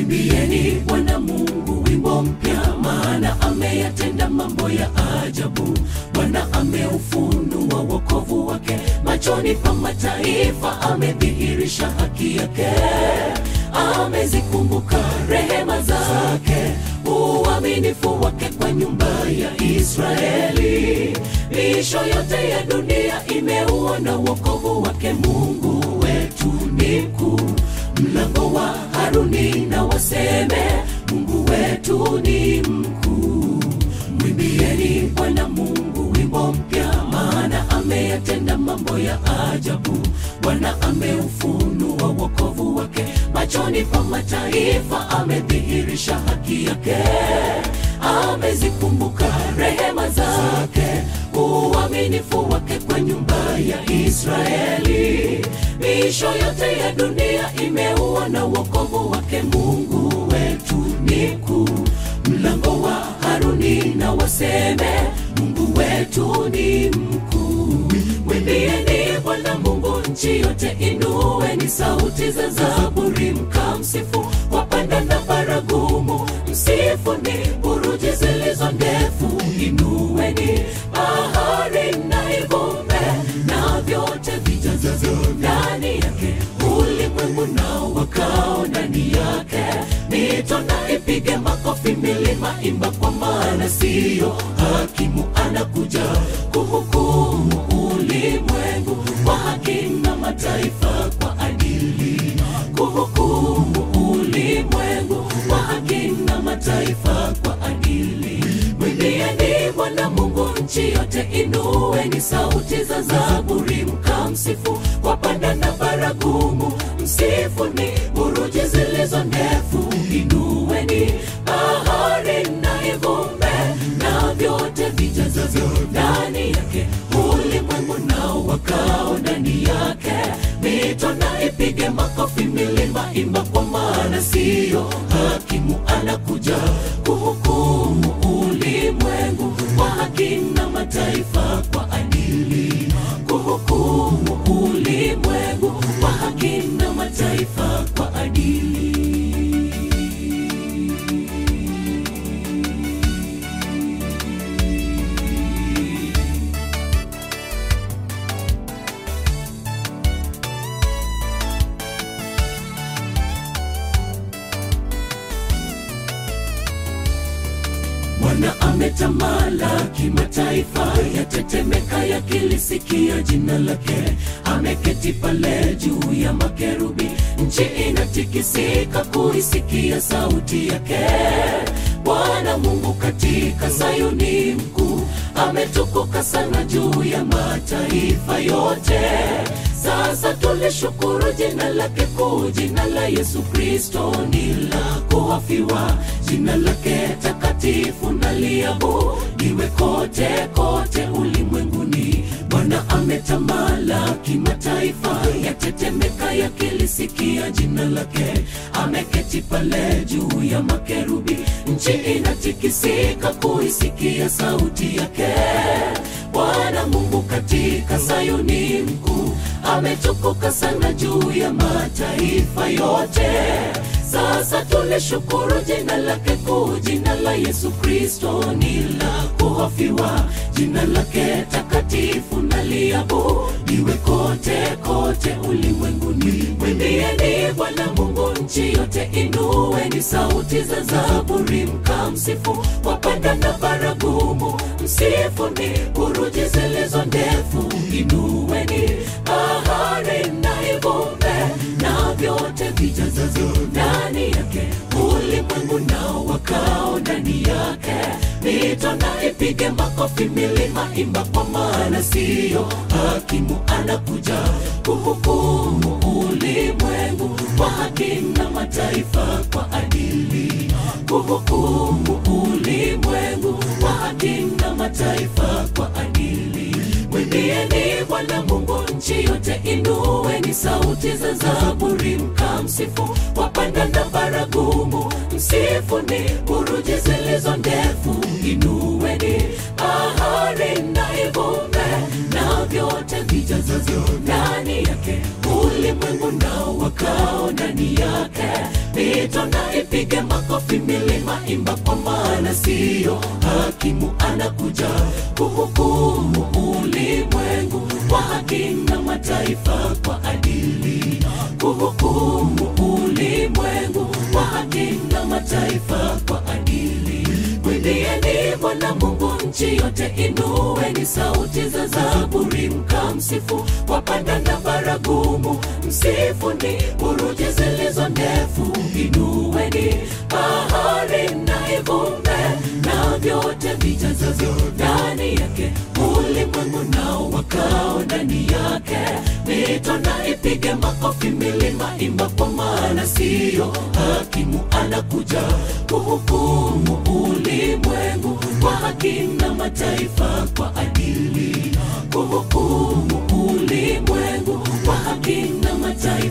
mwimbieni bwana mungu wimbo mpya maana ameyatenda mambo ya ajabu bwana ameufunua wokovu wake machoni pa mataifa amedhihirisha haki yake amezikumbuka rehema zake uaminifu wake kwa nyumba ya israeli miisho yote ya dunia imeuona wokovu wake mungu wetu ni mkuu mlango wa haruni na waseme mungu wetu ni mkuu mwimbieni bwana mungu wimbo mpya maana ameyatenda mambo ya ajabu bwana ameufunua wokovu wake machoni pa mataifa amedhihirisha haki yake amezikumbuka rehema zake uaminifu wake kwa nyumba ya israeli miisho yote ya dunia imeuona wokovu wake mungu wetu ni mkuu mlango wa haruni na waseme mungu wetu ni mkuu mwimbieni bwana mungu nchi yote inueni sauti za zaburi mkamsifu wapanda na baragumu msifuni buruji zilizo ndefu inueni bahari na ivume na vyote vijazavyo ndani yake ulimwengu nao wakao ndani yake mito na ipige makofi milima imba kwa maana siyo hakimu anakuja kuhukumu ulimwengu kwa haki na mataifa kwa adili kuhukumu ulimwengu kwa haki na mataifa kwa adili mwimbieni bwana mungu nchi yote inueni sauti za zaburi mkamsifu wapanda na baragumu msifuni buruji zilizo ndefu inueni bahari na ivume na vyote vijazavyo ndani yake ulimwengu nao wakao ndani yake mito na ipige makofi milima imba kwa maana siyo hakimu anakuja kuhukumu ulimwengu kwa haki na mataifa kwa adili kuhukumu ulimwengu kwa haki na mataifa kwa adili Bwana ametamalaki mataifa, yatetemeka yakilisikia jina lake. Ameketi pale juu ya makerubi, nchi inatikisika kuisikia sauti yake. Bwana Mungu katika Sayuni mkuu, ametukuka sana juu ya mataifa yote. Sasa tulishukuru jina lake kuu, jina la Yesu Kristo ni la kuhofiwa, jina lake takatifu na liabudiwe kote kote ulimwenguni. Bwana ametamalaki mataifa, yatetemeka yakilisikia jina lake. Ameketi pale juu ya makerubi, nchi inatikisika kuisikia sauti yake. Bwana Mungu katika Sayuni mkuu, ametukuka sana juu ya mataifa yote. Sasa tulishukuru jina lake kuu, jina la Yesu Kristo ni la kuhofiwa, jina lake takatifu na liabudiwe kote kote ulimwenguni. Mwimbieni Bwana Mungu nchi yote, inueni sauti za zaburi mkamsifu, wapanda na baragumu msifuni, buruji zilizo ndefu inueni, bahari na ivume na vyote vijazavyo ndani yake, ulimwengu nao wakao ndani yake, mito na ipige makofi, milima imba, kwa maana siyo hakimu anakuja kuhukumu ulimwengu kwa haki na mataifa kwa adili, kuhukumu ulimwengu kwa haki na mataifa kwa adili. Mwimbieni Bwana Mungu nchi yote, inueni sauti za zaburi mkamsifu, wapanda na baragumu msifuni, buruji zilizo ndefu inueni, bahari na ivume na vyote vijazavyo ndani yake, ulimwengu nao wakao ndani yake, mito na ipige makofi, milima imba, kwa maana siyo hakimu anakuja kuhukumu ulimwengu kwa haki na mataifa kwa adili, kuhukumu ulimwengu kwa haki na mataifa kwa adili. Mwimbieni Bwana Mungu nchi yote, inueni sauti za zaburi, mkamsifu kwa panda na baragumu, msifuni buruji zilizo ndefu, inueni bahari na ivume na vyote vijazavyo ndani yake, ulimwengu nao wakao ndani yake. Mito na ipige makofi, milima imba, kwa maana siyo hakimu anakuja kuhukumu ulimwengu kwa haki na mataifa kwa adili, kuhukumu ulimwengu kwa haki na mataifa